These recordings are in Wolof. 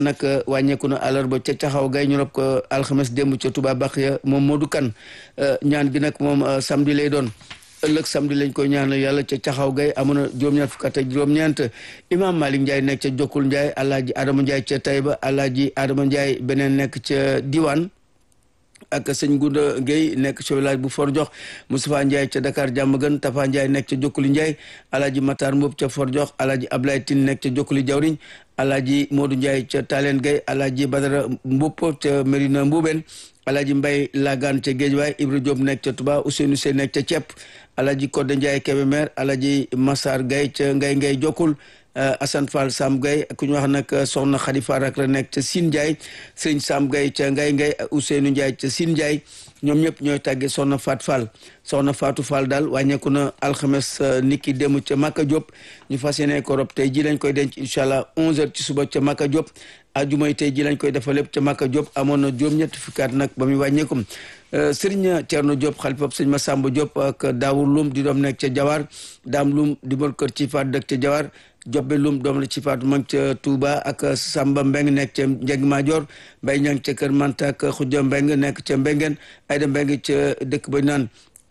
nag wàññeeku na àllarba ca caxaw gay ñu rob ko alxames démb ca Touba Baxiya moom Modou Kane ñaan gi nag moom samedi lay doon ëllëg samedi lañ koy ñaanal yàlla ca caxaw gay amoon na juróom-ñaar fukk ak juróom-ñeent imam Malick Ndiaye nekk ca Jokkul Ndiaye alaaji Adama Ndiaye ca Taïba alaaji Adama Ndiaye beneen nekk ca Diwane ak sëñ Gunda Guèye nekk ca village bu For Jox Moustapha Ndiaye ca Dakar Diamaguène Tafa Ndiaye nekk ca Jokkuli Ndiaye alaaji Matar Mboob ca For Jox alaaji Ablaye Tine nekk ca Jokkuli Jawriñ alaaji Modou Ndiaye ca Talen Guèye alaaji Badara Mboup ca Mérina Mboubène alaaji Mbay Lagaan ca Géejawaay Ibra Diop nekk ca Touba Ousseynou Sey nekk ca Cepp alaaji Codé Ndiaye Kébémer alaaji Massar Guèye ca Ngay Ngay Jokkul Assane Fall Sam Gueye ku ñu wax nag soxna Khady Fall rek la nekk ca Sine Ndiaye sëñ Sam Gueye ca Ngay Ngay Ousseynou Ndiaye ca Sine Ndiaye ñoom ñëpp ñooy tàggee soxna Fat Fall soxna Fatou Fall daal wàññeeku na alxames niki dem ca Maka Diop ñu fas yéene ko rob tey ji lañ koy denc incha allah 11h ci suba ca Maka Diop ajumay tey ji lañ koy defal lépp ca Maka Diop amoon na juróom-ñetti fukkaat nag ba muy wàññeekum Serigne Thierno Diop xalifab sëñ Massamba Diop ak Daawur Lum di doom nekk ca Jawar Daam Lum di mor kër ci faat dëkk ca Jawar Jobbe Lum doom la ci faatu mag ca Touba ak Samba Mbeng nekk ca Njeg Maajoor Mbay Ñang ca Kër Manta ak Xujja Mbeng nekk ca Mbengeen Ayda Mbeng ca dëkk ba naan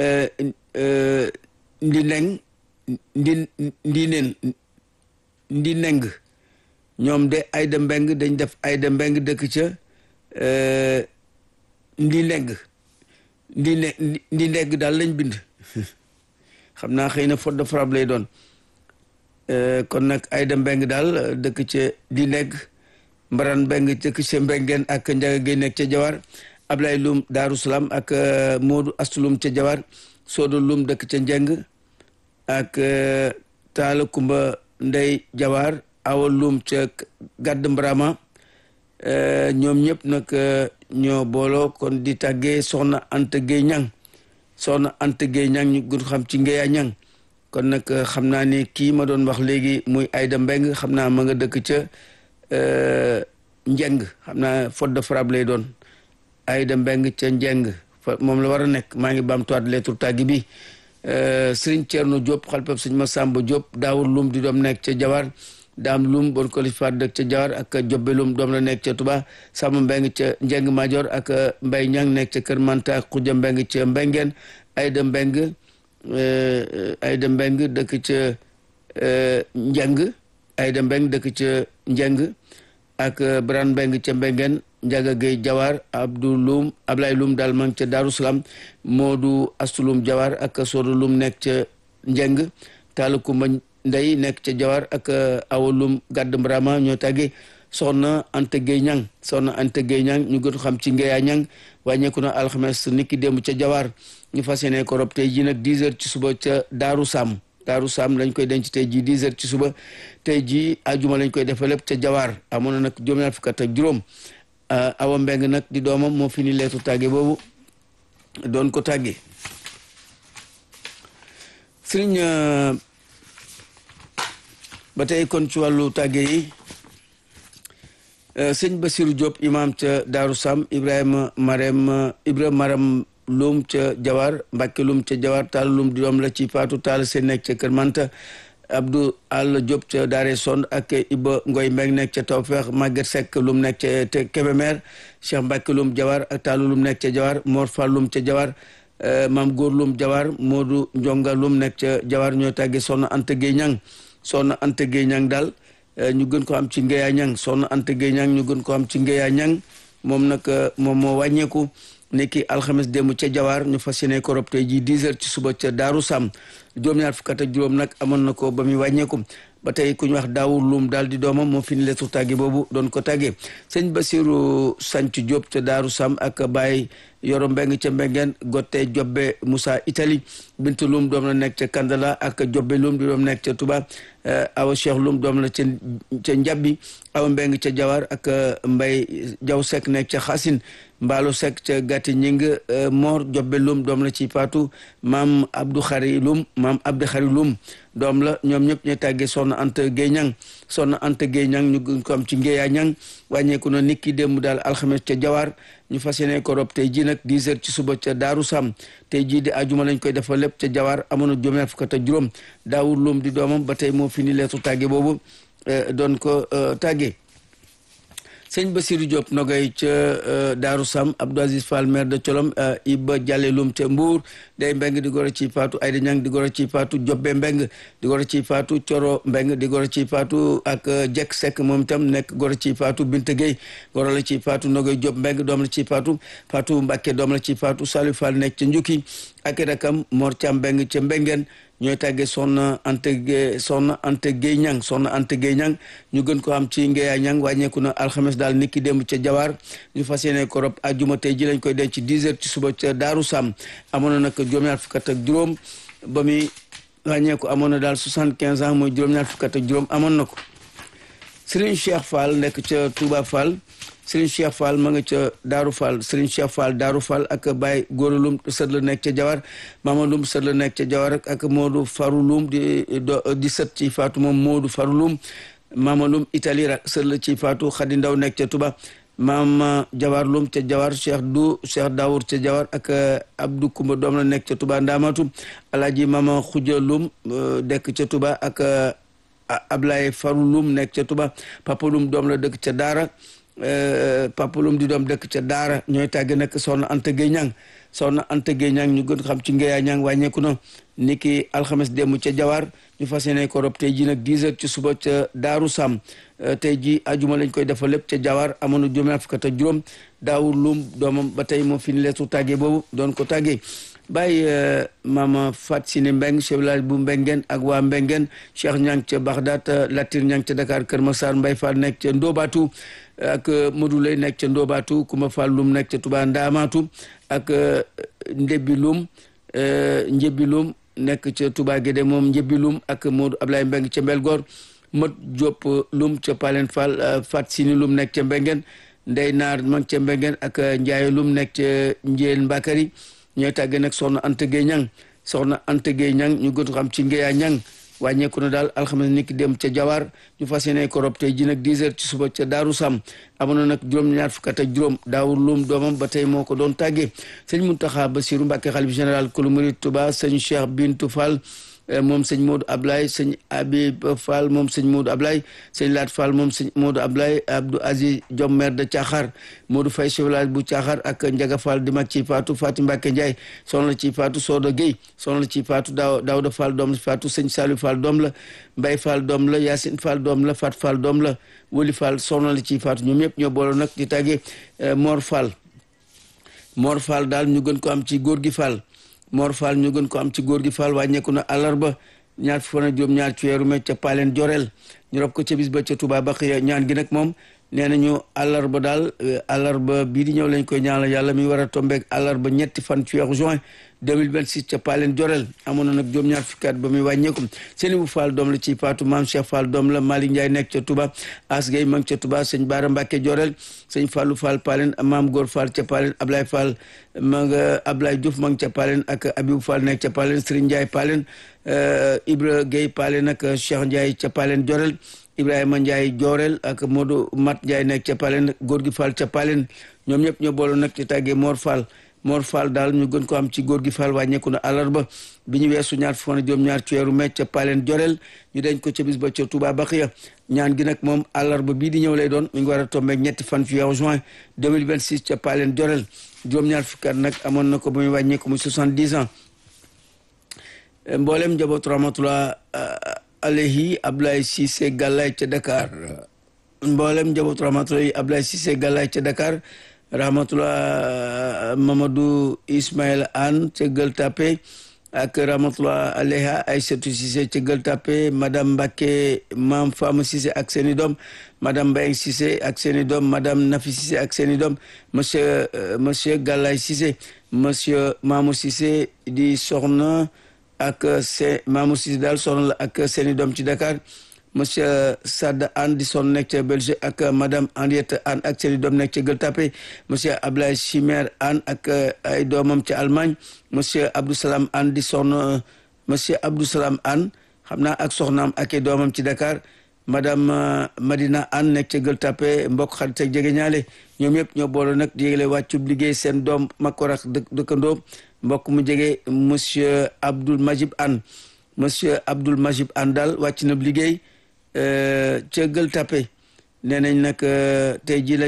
ndi neng ndi ndi neen ndi neng ñoom de Ayda Mbeng dañ def Ayda Mbeng dëkk ca ndi neng ndi ne ndi neng daal lañ bind xam naa xëy na faute de frappe lay doon kon nag Ayda Mbeng daal dëkk ca di negg Mbaran Mbeng dëkk ca Mbengeen ak Njaga Gey nekk ca Jawar Ablay Lum Daaru Salaam ak Moodu Astulum ca Jawar Soodo Lum dëkk ca Njeng ak Taala Kumba Ndey Jawar Awa Lum ca Gàdd Mbrama ñoom ñëpp nag ñoo booloo kon di tàggee Soxna Anta Gey Ñang Soxna Anta Gey Ñang ñu gën xam ci Ngeya Ñang kon nag xam naa ni kii ma doon wax léegi muy Ayda Mbeng xam naa ma nga dëkk ca Njeng xam naa faute de frappe lay doon Ayda Mbeng ca Njeng moom la war a nekk maa ngi baamtuwaat lettre tàggi bi Sëriñ Ceerno Diop xalpab sëñ Masamba Diop Daawur Lum di doom nekk ca Jawar Daam Lum bon ko lifaat dëkk ca Jawar ak Jobbe Lum doom la nekk ca Tuba Samba Mbeng ca Njeng Major ak Mbay Ñang nekk ca Kër Manta ak Xuja Mbeng ca Mbengeen Ayda Mbeng Ayda Mbeng dëkk ca Njeng Ayda Mbeng dëkk ca Njeng ak Bran Mbeng ca Mbengeen Njaga Gey Jawar Abdou Lum Ablay Lum daal mang ca Daaru Salaam Moodu Astulum Jawar ak Soodu Lum nekk ca Njeng Taalukumba Ndey nekk ca Jawar ak Awa Lum Gàdd Mbrama ñoo tàgge soxna Anta Gey Ñang soxna Anta Gey Ñang ñu gën xam ci Ngeya Ñang wàññeeku na alxames niki démb ca Jawar ñu fas yéene ko rob tey jii nag 10 heures ci suba ca Daaru Sam Daaru Sam lañ koy denc tey jii 10 heures ci suba tey jii ajuma lañ koy defal lépp ca Jawar amoon na nag juróom-ñaar fukk ak juróom Awa Mbeng nag di doomam moo fi ni leetu tàgge boobu doon ko tàgge sëriñ ba tey kon ci wàllu tàgge yi sëñ Basiru Diop imam ca Daaru Sam Ibrahima Marem Ibrahima Maram Lum ca Jawar Mbàkke Lum ca Jawar Taal Lum di doom la ci Faatu Taal seen nekk ca Kër Manta Abdou All Diop ca Daare Sond ak Iba Ngoy Mbeng nekk ca Tawfeex Maguette Seck Lum nekk ca Kébémer Cheikh Mbàkke Lum Jawar ak Taalu Lum nekk ca Jawar Mor Fall Lum ca Jawar Maam Góor Lum Jawar Moodu Njonga Lum nekk ca Jawar ñoo tàgge Soxna Anta Gueye Ñang Soxna Anta Gueye Ñang daal ñu gën ko am ci Ngeya Ñang Soxna Anta Gueye Ñang ñu gën ko am ci Ngeya Ñang moom nag moom moo wàññeeku nekki alxames démb ca Jawar ñu fas yéene ko rob tey jii 10 heures ci suba ca Daaru Sam juróom-ñaar fukk ak juróom nag amoon na ko ba muy wàññeeku ba tey ku ñu wax daawur luum daal di doomam moo fi ni leetu tàgge boobu doon ko tàggee sëñ Basiru Sanc Diop ca Daaru Sam ak Baye Yoro Mbeng ca Mbengeen Gotte Jobbe Moussa Italie Bintu Lum doom la nekk ca Kandala ak Jobbe Lum di doom nekk ca Touba Awa Cheikh Lum doom la ca ca Njabbi Awa Mbeng ca Jawar ak Mbay Jaw Sekk nekk ca Xasin Mbaalo Sekk ca Gàtti Ñing Mor Jobbe Lum doom la ci Faatu maam Abdou Xari Lum maam Abdou Xari Lum doom la ñoom ñëpp ñu tàggee Soxna Anta Gueye Ñang Soxna Anta Gueye Ñang ñu gën ko am ci Ngeya Ñang wàññeeku na nit ki démb daal alxames ca Jawar ñu fas yéene ko rob tey jii nag 10 heures ci suba ca Daaru Sam tey jii di ajuma lañ koy defal lépp ca Jawar amoon na juróom fukk ak juróom Daawur Lum di doomam ba tey moo fi ni leetu tàgge boobu doon ko tàgge sëñ Basirou Diop nogay ca Daaru Sam Abdou Aziz Fall maire de Colom Iba Jalle Lum ca Mbour day mbeng di goro ci faatu Ayda Ñang di goro ci faatu Jobbe mbeng di goro ci faatu Coro mbeng di goro ci faatu ak Jek Seck moom itam nekk goro ci faatu Binte Gueye goro la ci faatu nogay Diop mbeng doom la ci faatu faatu Mbàkke doom la ci faatu Salou Fall nekk ca Njukki ak rakam Mor Cam mbeng ca Mbengeen ñooy tàggee soxna Anta Gueye soxna Anta Gueye ñang soxna Anta Gueye ñang ñu gën ko am ci Ngeya ñang wàññeeku na alxames daal nit ki démb ca Jawaar ñu fas yéene ko rob àjjuma tey ji lañ koy denc 10 heures ci suba ca Daaru Sam amoon na nag juróom-ñaar fukk ak juróom ba muy wàññeeku amoon na daal 75 ans mooy juróom-ñaar fukk ak juróom amoon na ko Serigne Cheikh Fall nekk ca Touba Fall Serigne Cheikh Fall ma nga ca Daaru Fall Serigne Cheikh Fall Daaru Fall ak Baye Góora Lum sët la nekk ca Jawar Mama Lum sët la nekk ca Jawar ak Modou Faru Lum di di sët ci Faatu moom Modou Faru Lum Mama Lum Italie rak sët la ci Faatu Xadi Ndaw nekk ca Touba Mama Jawar Lum ca Jawar Cheikh Du Cheikh Dawour ca Jawar ak Abdou Kumba doom la nekk ca Touba Ndaamatu Alaaji Mama Xuja Lum dekk ca Touba ak Ablaye Faru Lum nekk ca Touba Papa Lum doom la dëkk ca Daara Papa Lum di doom dëkk ca Daara ñooy tàgg nag soxna Anta Gueye Ñang soxna Anta Gueye Ñang ñu gën xam ci Ngeya Ñang wàññeeku na ni ki alxames démb ca Jawar ñu fas yéene ko rob tey ji nag 10 heures ci suba ca Daaru Sam tey ji ajuma lañ koy defal lépp ca Jawar amoon na juróom fukk ak juróom Daawur Lum doomam ba tey moo fi ni leetu tàggee boobu doon ko tàggee bàyyi mama Fat Sini Mbeng chef village bu Mbengeen ak waa Mbengeen Cheikh Ñang ca Baxdaat Latir Ñang ca Dakar Kër Masar Mbay Fall nekk ca Ndobatu ak Modou Lay nekk ca Ndobatu Kuma Fall Lum nekk ca Touba Ndaamatu ak Ndebbi Lum Njebbi Lum nekk ca Touba Gédé moom Njebbi Lum ak Modou Ablaye Mbeng ca Mbelgoor Mot Diop Lum ca Palen Fall Fat Sini Lum nekk ca Mbengeen Ndey Naar mag ca Mbengeen ak Njaaye Lum nekk ca Njeel Mbakari ñooy tàggee nag soxna Anta Gueye Ñang soxna Anta Gueye Ñang ñu gën xam ci Ngeya Ñang wàññeeku na daal alxames ni ki dem ca Jawar ñu fas yéene ko rob tey ji nag 10 heures ci suba ca Daaru Sam amoon na nag juróom-ñaar fukk ak juróom daawur lum doomam ba tey moo ko doon tàggee sëñ Muntaxa Basiru Mbàkke xalif général kulu murid Tuba sëñ Cheikh Bintu Fall moom sëñ Modou Ablaye sëñ Habib Fall moom sëñ Modou Ablaye sëñ Laat Fall moom sëñ Modou Ablaye Abdou Aziz Diom maire de Thiakhar Modou Faye chef village bu Thiakhar ak Ndiaga Fall di mag ci Fatou Fatim Mbacke Ndiaye soxna ci Fatou Soda Gueye soxna ci Fatou Daaw Daouda Fall doom la Fatou sëñ Saliou Fall doom la Mbaye Fall doom la Yacine Fall doom la Fat Fall doom la Woli Fall soxna la ci Fatou ñoom ñëpp ñoo boole nag di tàggee Mor Fall Mor Fall daal ñu gën ko am ci góor gi Fall Mor Fall ñu gën ko am ci góor gi Fall wàññeeku na àllarba ñaar fan ak juróom ñaar ci weeru mai ca Palen Jorel ñu rob ko ca bis ba ca Touba Baxiya ñaan gi nag moom nee nañu àllarba daal àllarba bii di ñëw lañ koy ñaanal yàlla mi war a tombeeg àllarba ñetti fan ci weeru juin 2026 ca Palen Jorel amoon na nag juróom-ñaar fukki at ba muy wàññeeku seeni bu Fall doom la ci Fatou Maam Cheikh Fall doom la Malick Ndiaye nekk ca Touba As Gueye ma ngi ca Touba sëñ Baara Mbacke Jorel sëñ Fallou Fall Palen Maam Góor Fall ca Palen Ablaye Fall ma nga Ablaye Diouf ma ngi ca Palen ak Abibou Fall nekk ca Palen Serigne Ndiaye Palen Ibra Gueye Palen ak Cheikh Ndiaye ca Palen Jorel Ibrahima Ndiaye Jorel ak Modou Mat Ndiaye nekk ca Palen góor gi Fall ca Palen ñoom ñëpp ñoo boole nag ci tàggee Mor Fall Mor Fall daal ñu gën ko am ci góor gi Fall wàññeeku na àllarba bi ñu weesu ñaar fukk ak juróom ñaar ci weeru mai ca Palen Jorel ñu denc ko ca bis ba ca Touba Baxiya ñaan gi nag moom àllarba bii di ñëw lay doon mi ngi war a tombé ñetti fan ci weeru juin 2026 ca Palen Jorel juróom-ñaar fukki at nag amoon na ko ba muy wàññeeku muy 70 ans mboolem njabootu rahmatullah alayhi Ablaye Cissé Gallay ca Dakar mboolem njabootu rahmatullah Ablaye Cissé Gallay ca Dakar rahmatullah Mamadou Ismaël Anne ca Gueule Tapée ak rahmatullah alayha Aïssatou Cissé ca Gueule Tapée madame Mbacké Mam Fama Cissé ak seeni doom madame Mbayang Cissé ak seeni doom madame Nafi Cissé ak seeni doom monsieur monsieur Gallay Cissé monsieur Mamou Cissé di soxna ak se Mamou Cissé daal soxna la ak seeni doom ci Dakar monsieur Sad Anne di sonn nekk ca Belgique ak madame Henriette Anne ak seeni doom nekk ca Gueule Tapée monsieur Ablaye Chimère Anne ak ay doomam ca Allemagne monsieur Abdou Salam Anne di sonn monsieur Abdou Salam Anne xam naa ak soxnaam ak ay doomam ci Dakar madame Madina Anne nekk ca Gueule Tapée mbokk xarit ak jege ñaale ñoom yëpp ñoo boole nag di yëgle wàccub liggéey seen doom makkorak dëkkandoo mbokk mu jege monsieur Abdoul Majib Anne monsieur Abdoul Majib Anne daal wàcc na liggéey ca Gueule Tapée nee nañ nag tey jii la